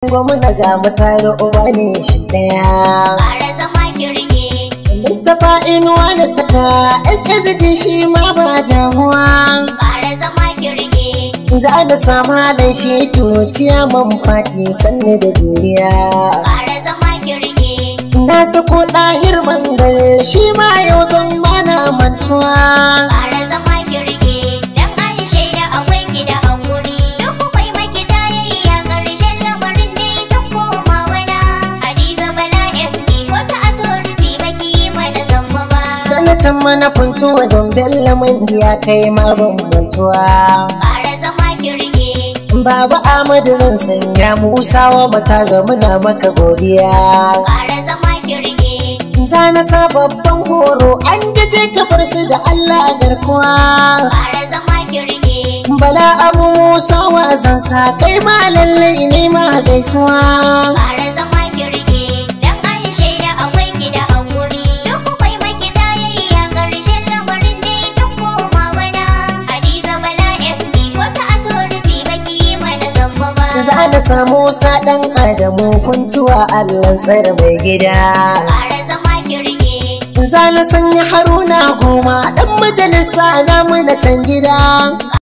gwamna ga misali uba ne shi daya Ƙara zama kirge. Mustapha inuwa da saka SSG shi ma ba damuwa Ƙara zama kirge. za da samu halin shi tuciya man fati sanne da juriya Ƙara zama kirge. na sako ɗahir mangal shi ma yau zan bana mantuwa Ƙara zama kirge. Dan an shaida akwai ki da haƙuri. Duk kwai maki tayayya ƙarshen lamarin dai kan koma wana. Hadiza Bala FD wata authority baki yi mana zamba ba. sanatan mana funtuwa zambin laman ya kai ma ban mantuwa Ƙara zama kirge. Baba Ahmadu zan sanya Musa wa mata zamuna maka godiya. Ƙara zama kirge. Zana sa babban horo an gaje kafar su da Allah a garkuwa. Ƙara zama kirge. Bala Abu Musa wa zan sa kai ma lallai ne ma gaisuwa. Ƙara zama kirge. Dan an shaida akwai ki da haƙuri. Duk kwai maki tayayya ƙarshen lamarin dai kan koma wana. Hadiza Bala FD wata authority baki yi mana zamba ba. Za na samu sa ɗan Adamu kuntuwa Allah tsare mai gida. Ƙara zama kirge. Za na sanya Haruna goma ɗan majalisa na mu na can gida.